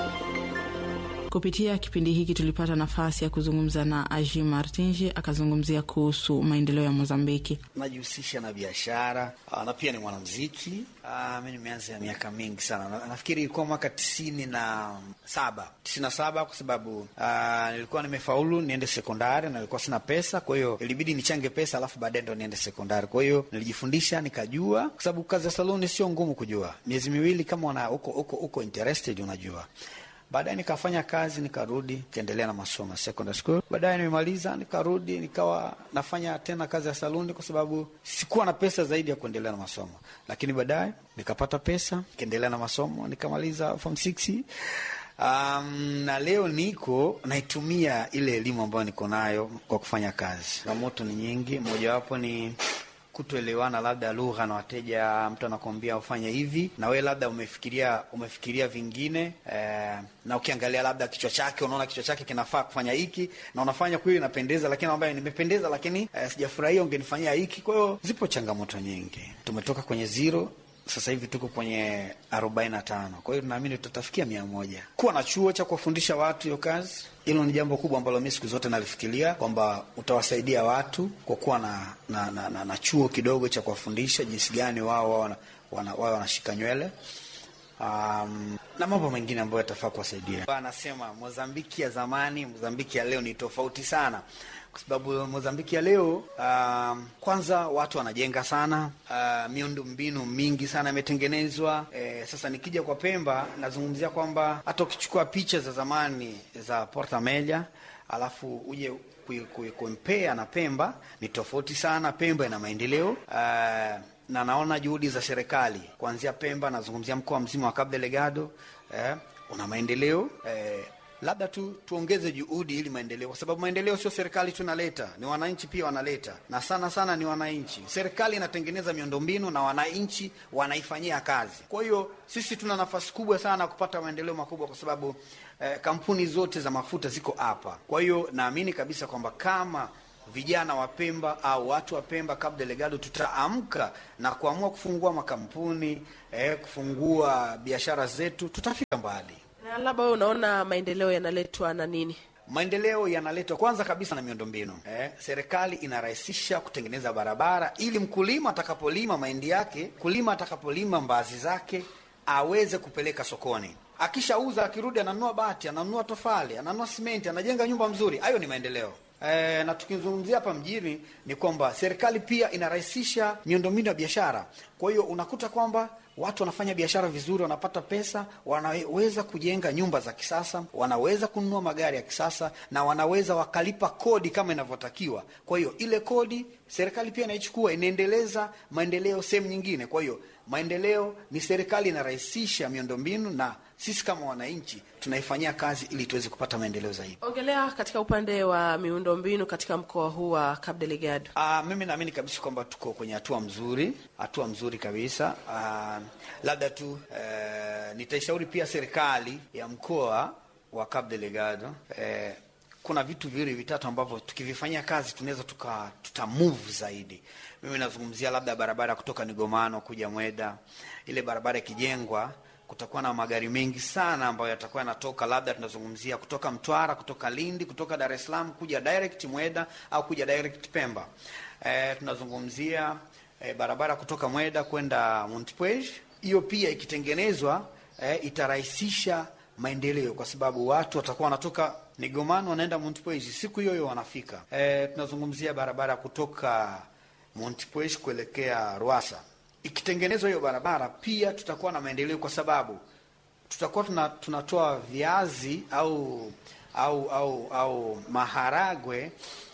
Kupitia kipindi hiki tulipata nafasi ya kuzungumza na Aji Martinji, akazungumzia kuhusu maendeleo ya Mozambiki. Najihusisha na biashara na pia ni mwanamziki. Mi nimeanza ya miaka mingi sana na, nafikiri ilikuwa mwaka tisini na saba tisini na saba kwa sababu aa, nilikuwa nimefaulu niende sekondari na nilikuwa sina pesa, kwa hiyo ilibidi nichange pesa alafu baadaye ndo niende sekondari. Kwa hiyo nilijifundisha nikajua, kwa sababu kazi ya saluni sio ngumu kujua, miezi miwili kama una uko, uko, uko interested unajua Baadaye nikafanya kazi nikarudi, nikaendelea na masomo secondary school. Baadaye nimemaliza nikarudi, nikawa nafanya tena kazi ya saluni, kwa sababu sikuwa na pesa zaidi ya kuendelea na masomo. Lakini baadaye nikapata pesa, nikaendelea na masomo, nikamaliza form six. Um, na leo niko naitumia ile elimu ambayo niko nayo kwa kufanya kazi. Changamoto ni nyingi, mojawapo ni kutoelewana labda lugha na wateja. Mtu anakuambia ufanye hivi na wewe labda umefikiria umefikiria vingine eh, na ukiangalia labda kichwa chake unaona kichwa chake kinafaa kufanya hiki na unafanya kweli inapendeza, lakini ambaye nimependeza, lakini eh, sijafurahia, ungenifanyia hiki. Kwa hiyo zipo changamoto nyingi, tumetoka kwenye zero sasa hivi tuko kwenye arobaini na tano. Kwa hiyo tunaamini tutafikia mia moja. Kuwa na chuo cha kuwafundisha watu hiyo kazi, hilo ni jambo kubwa ambalo mi siku zote nalifikiria kwamba utawasaidia watu kwa kuwa na, na, na, na, na chuo kidogo cha kuwafundisha jinsi gani wao wao wanashika wana, wana nywele um, na mambo mengine ambayo yatafaa kuwasaidia. Anasema Mozambiki ya zamani, Mozambiki ya leo ni tofauti sana kwa sababu Mozambiki ya leo uh, kwanza watu wanajenga sana uh, miundo mbinu mingi sana imetengenezwa. Eh, sasa nikija kwa Pemba nazungumzia kwamba hata ukichukua picha za zamani za Porta Meja alafu uje kumpea na Pemba ni tofauti sana. Pemba ina maendeleo uh, na naona juhudi za serikali kuanzia Pemba, nazungumzia mkoa mzima wa Cabo Delgado eh, una maendeleo eh, labda tu tuongeze juhudi ili maendeleo, kwa sababu maendeleo sio serikali tu inaleta, ni wananchi pia wanaleta, na sana sana ni wananchi. Serikali inatengeneza miundombinu na wananchi wanaifanyia kazi. Kwa hiyo sisi tuna nafasi kubwa sana kupata maendeleo makubwa, kwa sababu eh, kampuni zote za mafuta ziko hapa. Kwa hiyo naamini kabisa kwamba kama vijana wa Pemba au watu wa Pemba Cabo Delgado tutaamka na kuamua kufungua makampuni eh, kufungua biashara zetu, tutafika mbali. Na labda wewe unaona maendeleo yanaletwa na nini? Maendeleo yanaletwa kwanza kabisa na miundombinu eh. Serikali inarahisisha kutengeneza barabara ili mkulima atakapolima mahindi yake, mkulima atakapolima mbaazi zake aweze kupeleka sokoni. Akishauza akirudi, ananunua bati, ananunua tofali, ananunua simenti, anajenga nyumba mzuri. Hayo ni maendeleo. E, na tukizungumzia hapa mjini ni kwamba serikali pia inarahisisha miundombinu ya biashara. Kwa hiyo unakuta kwamba watu wanafanya biashara vizuri, wanapata pesa, wanaweza kujenga nyumba za kisasa, wanaweza kununua magari ya kisasa na wanaweza wakalipa kodi kama inavyotakiwa. Kwa hiyo ile kodi serikali pia inaichukua, inaendeleza maendeleo sehemu nyingine. Kwa hiyo maendeleo ni serikali inarahisisha miundombinu na sisi kama wananchi tunaifanyia kazi ili tuweze kupata maendeleo zaidi. Ongelea katika upande wa miundombinu katika mkoa huu wa Cabo Delgado. Ah, mimi naamini kabisa kwamba tuko kwenye hatua mzuri, hatua mzuri kabisa. Ah, labda tu eh, nitaishauri pia serikali ya mkoa wa Cabo Delgado eh, kuna vitu viwili vitatu ambavyo tukivifanyia kazi tunaweza tuka tuta move zaidi. Mimi nazungumzia labda barabara kutoka Nigomano kuja Mweda, ile barabara ikijengwa kutakuwa na magari mengi sana ambayo yatakuwa yanatoka, labda tunazungumzia kutoka Mtwara, kutoka Lindi, kutoka Dar es Salaam kuja direct Mweda au kuja direct Pemba. E, tunazungumzia e, barabara kutoka Mweda kwenda Montepuez. Hiyo pia ikitengenezwa e, itarahisisha maendeleo kwa sababu watu watakuwa wanatoka Nigomano wanaenda Montepuez siku hiyo hiyo wanafika. E, tunazungumzia barabara kutoka Montepuez kuelekea Rwasa ikitengenezwa hiyo barabara pia tutakuwa na maendeleo, kwa sababu tutakuwa tuna, tunatoa viazi au au au au maharagwe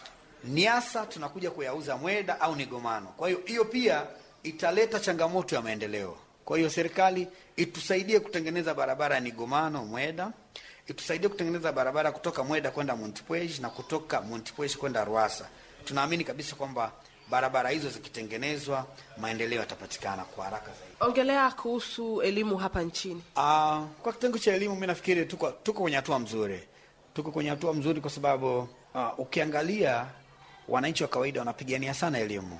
Niasa, tunakuja kuyauza Mweda au Nigomano. Kwa hiyo hiyo pia italeta changamoto ya maendeleo. Kwa hiyo serikali itusaidie kutengeneza barabara ya Nigomano Mweda, itusaidie kutengeneza barabara kutoka Mweda kwenda Montepuez na kutoka Montepuez kwenda Rwasa. Tunaamini kabisa kwamba barabara hizo zikitengenezwa maendeleo yatapatikana kwa haraka zaidi. Ongelea kuhusu elimu hapa nchini. Uh, kwa kitengo cha elimu mi nafikiri tuko tuko kwenye hatua mzuri, tuko kwenye hatua mzuri kwa sababu uh, ukiangalia wananchi wa kawaida wanapigania sana elimu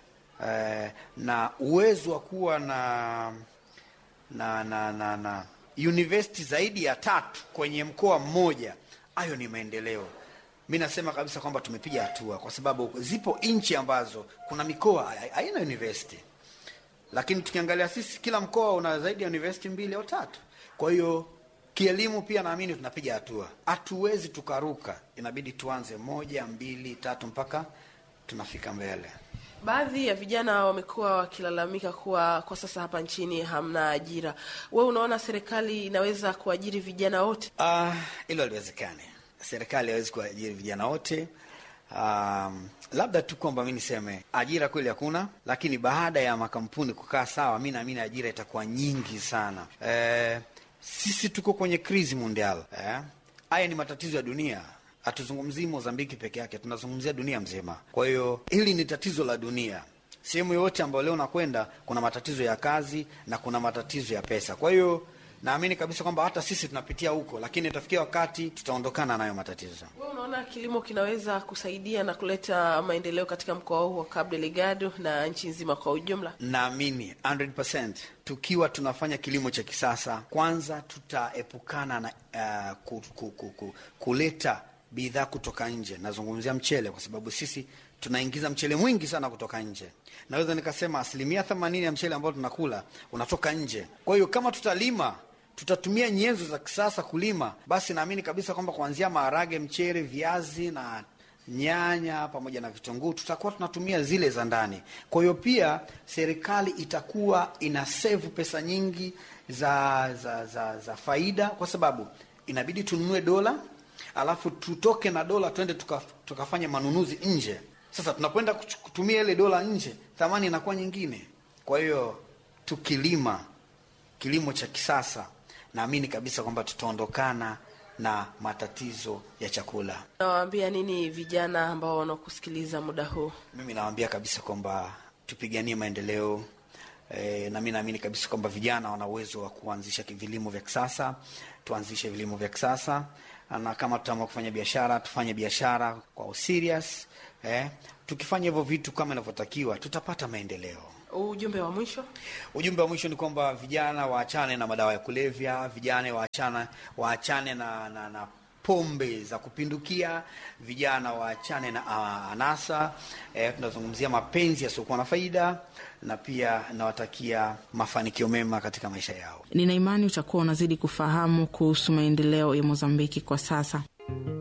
uh, na uwezo wa kuwa na na na na, na university zaidi ya tatu kwenye mkoa mmoja, hayo ni maendeleo. Mi nasema kabisa kwamba tumepiga hatua, kwa sababu zipo nchi ambazo kuna mikoa haina university, lakini tukiangalia sisi, kila mkoa una zaidi ya university mbili au tatu. Kwa hiyo kielimu pia naamini tunapiga hatua, hatuwezi tukaruka, inabidi tuanze moja, mbili, tatu mpaka tunafika mbele. Baadhi ya vijana wamekuwa wakilalamika kuwa kwa sasa hapa nchini hamna ajira. Wewe unaona serikali inaweza kuajiri vijana wote? Ah, hilo haliwezekani. Serikali hawezi kuajiri vijana wote. Um, labda tu kwamba mi niseme ajira kweli hakuna, lakini baada ya makampuni kukaa sawa, mi naamini ajira itakuwa nyingi sana. Eh, sisi tuko kwenye krizi mondial. Eh, haya ni matatizo ya dunia hatuzungumzii Mozambiki peke yake, tunazungumzia dunia mzima. Kwa hiyo hili ni tatizo la dunia. Sehemu yoyote ambayo leo nakwenda, kuna matatizo ya kazi na kuna matatizo ya pesa. Kwa hiyo naamini kabisa kwamba hata sisi tunapitia huko, lakini itafikia wakati tutaondokana nayo matatizo. Wewe unaona kilimo kinaweza kusaidia na kuleta maendeleo katika mkoa huu wa Cabo Delgado na nchi nzima kwa ujumla? Naamini 100% tukiwa tunafanya kilimo cha kisasa, kwanza tutaepukana na uh, ku, ku, ku, ku, kuleta bidhaa kutoka nje. Nazungumzia mchele, kwa sababu sisi tunaingiza mchele mwingi sana kutoka nje. Naweza nikasema asilimia themanini ya mchele ambao tunakula unatoka nje. Kwa hiyo kama tutalima, tutatumia nyenzo za kisasa kulima, basi naamini kabisa kwamba kuanzia maharage, mchele, viazi na nyanya pamoja na vitunguu tutakuwa tunatumia zile za ndani. Kwa hiyo pia serikali itakuwa ina save pesa nyingi za, za, za, za faida, kwa sababu inabidi tununue dola alafu tutoke na dola twende tuka, tukafanya manunuzi nje. Sasa tunapoenda kutumia ile dola nje, thamani inakuwa nyingine. Kwa hiyo tukilima kilimo cha kisasa, naamini kabisa kwamba tutaondokana na matatizo ya chakula. Nawaambia nini vijana ambao wanakusikiliza muda huu? Mimi nawaambia kabisa kwamba tupiganie maendeleo e, na mi naamini kabisa kwamba vijana wana uwezo wa kuanzisha vilimo vya kisasa. Tuanzishe vilimo vya kisasa na kama tutaamua kufanya biashara tufanye biashara kwa serious eh. Tukifanya hivyo vitu kama inavyotakiwa tutapata maendeleo. Ujumbe wa mwisho? Ujumbe wa mwisho ni kwamba vijana waachane na madawa ya kulevya, vijana waachane waachane na, na, na pombe za kupindukia, vijana waachane na uh, anasa eh, tunazungumzia mapenzi yasiokuwa na faida, na pia nawatakia mafanikio mema katika maisha yao. Nina imani utakuwa unazidi kufahamu kuhusu maendeleo ya Mozambiki kwa sasa.